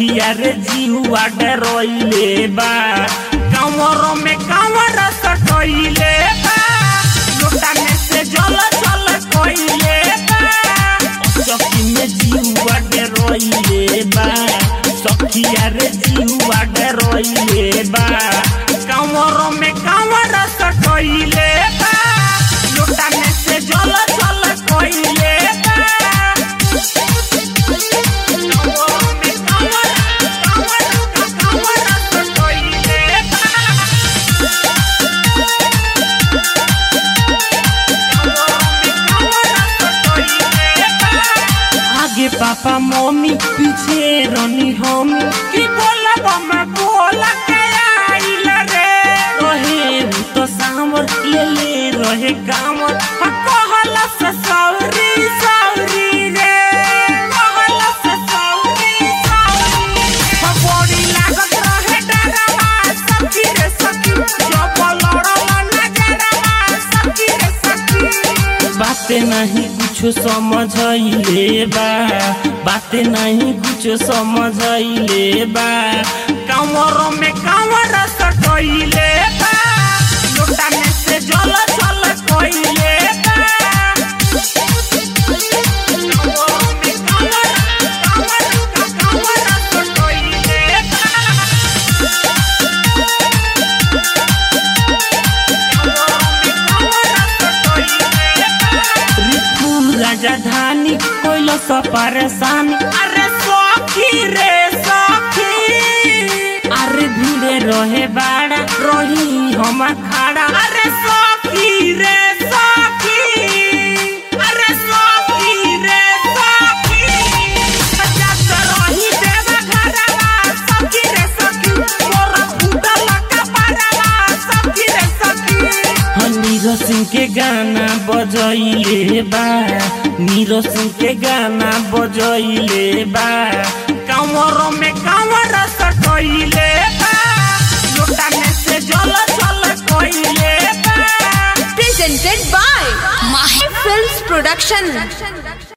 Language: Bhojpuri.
सखिया रे जीवा डरोइले बा कमर में कमर सटोइले बा लोटा में से जल जल कोइले बा सखी में जीवा डरोइले बा सखिया रे जीवा डरोइले बा कमर में कमर सटोइले बा लोटा में से जल जल कोइले बा आगे पापा मम्मी पीछे रनी हम की बोला बम्मा बोला के आइल रे रहे हु तो सामर ले ले रहे कामर हा कहला से सौरी सौरी रे कहला से सौरी सौरी हा बड़ी लागत रहे डरवा सखी रे सखी जब लड़ला नजरवा सखी रे सखी बाते नहीं कुछ समझले बा बाते नहीं कुछ समझले बा कमर में कमर सटोइले बा लोटा में से जल जल कोइले बा कमर में कमर कमर कमर सटोइले बा रिपुल राजधानी कोइल स परेशानी अरे सखी रे सखी अरे भीड़े रहे बाड़ा रही हम खाड़ा अरे सखी रे सखी अरे सखी रे सखी जात रही देवा घरवा सखी रे सखी मोरा फूटल कपड़वा सखी रे सखी नीरज सिंह के गाना बजैले बा नीरज सिंह के गाना बजैले बा कमर में कमर सटैले बा लोटा में से जल जल कोइले बा presented by Mahi Films Production.